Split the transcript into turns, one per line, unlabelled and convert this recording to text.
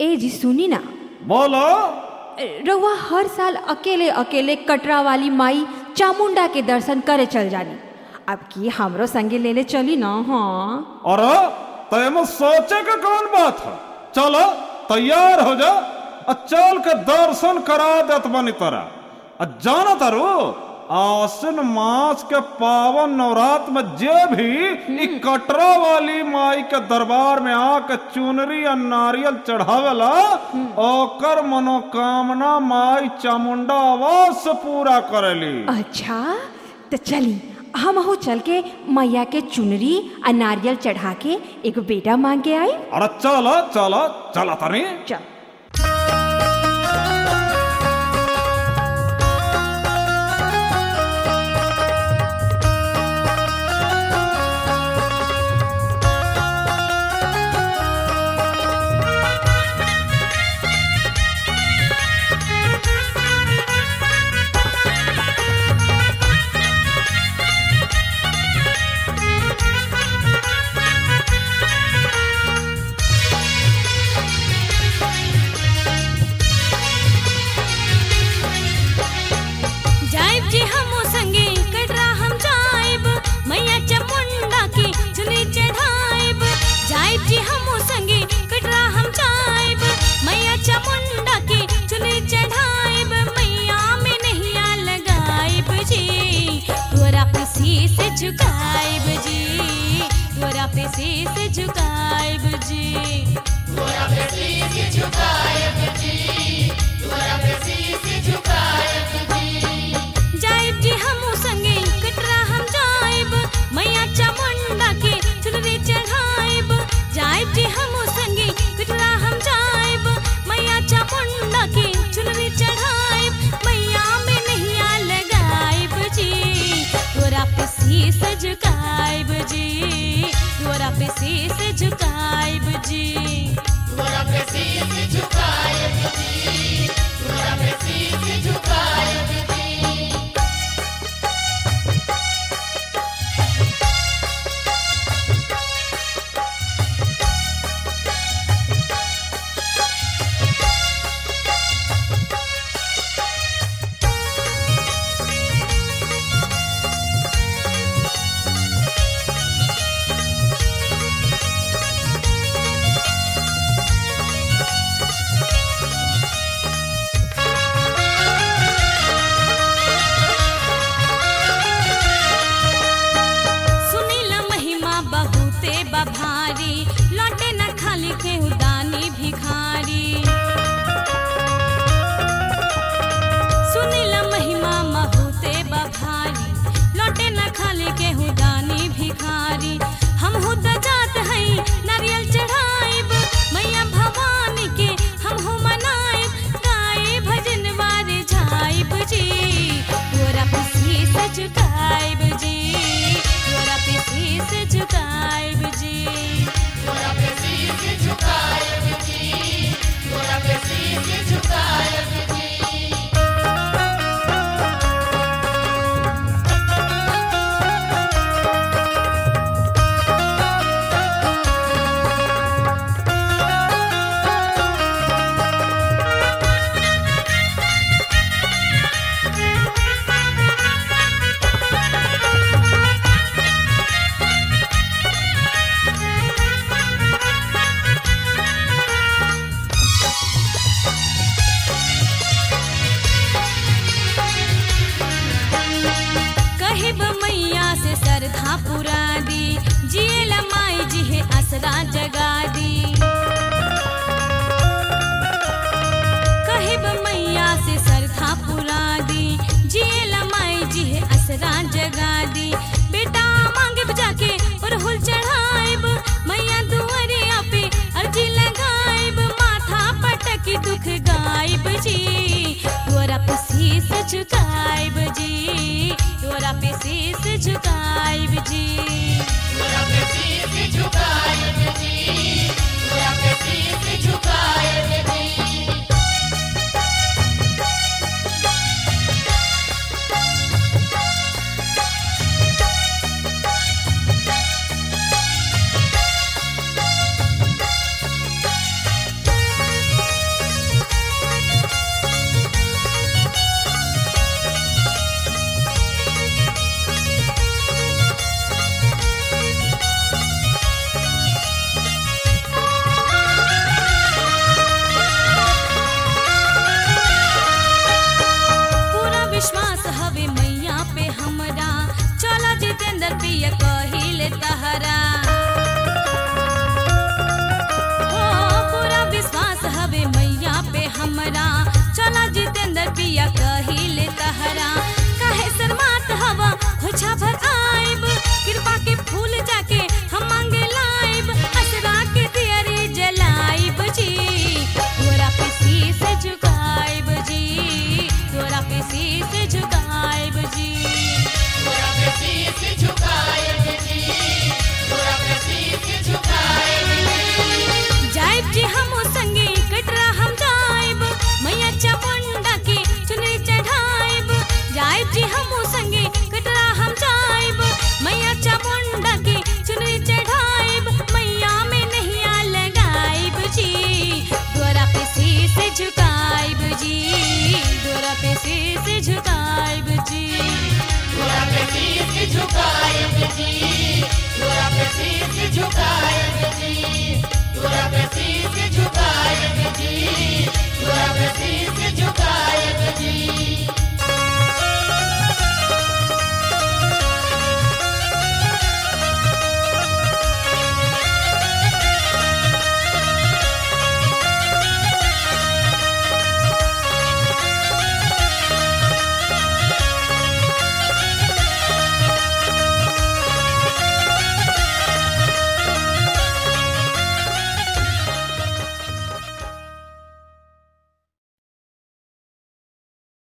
ए जी सुनी ना
बोलो
रउआ हर साल अकेले अकेले कटरा वाली माई चामुंडा के दर्शन करे चल जानी अब की हमरो संगे लेले चली ना हाँ
अरे तैमें सोचे के कौन बात है चलो तैयार हो जा आ चल के दर्शन करा देत बनी तोरा आ जाना तारू आसिन मास के पावन नवरात में जे भी इ कटरा वाली माई के दरबार में आके चुनरी आ नारियल चढ़ावेला ओकर मनोकामना माई चामुंडा आवाज से पूरा करेली
अच्छा तो चली हम हो चल के मैया के चुनरी आ नारियल चढ़ा के एगो बेटा मांग के आई
अरे चलो चलो चला तनी
चल
जाइब जी हमो संगे कटरा हम जाइब मैया चामुंडा के चुनरी चढ़ाइब जाइब जी हमो संगे कटरा हम जाइब मैया चामुंडा के चुनरी चढ़ाइब मैया में नैया लगाइब जी तोरा पे शीश झुकाइब जी तोरा पे शीश झुकाइब जी जाइब जी हमू संगे कटरा हम जाइब मैया चामुंडा के चुनरी चढ़ाइब जाइब जी हमू संगे कटरा हम जाइब मैया चामुंडा के चुनरी चढ़ाइब मैया में नैया लगाइब जी तोरा पे शीश झुकाइब जी तोरा पे शीश झुकाइब जी सुनीला महिमा बहुते बभारी लौटे न खाली के उदानी भिखारी सुनीला महिमा बहुते बभारी लौटे न खाली के उदानी भिखारी हम हो त जात हई नारियल चढ़ाइब मैया भवानी के हम हो मनाइब गाए भजन वारे झाइब जी तोरा पे शीश झुकाइब जी तोरा पे शीश झुकाइब जी कहिब मैया से सरधा पुरा दी जियल माई जी है असरा जगा दी कहिब मैया से सरधा पुरा दी जियल माई जी है असरा जगा दी बेटा मांगे जाके अरहुल चढ़ाइब मैया दुआरिया पे अर्जी लगाइब माथा पटकी दुख गाइब जी तोरा पे शीश झुकाइब जी तोरा पे शीश झुकाइब जी
जी तोरा पे शीश झुकाए जी तोरा पे शीश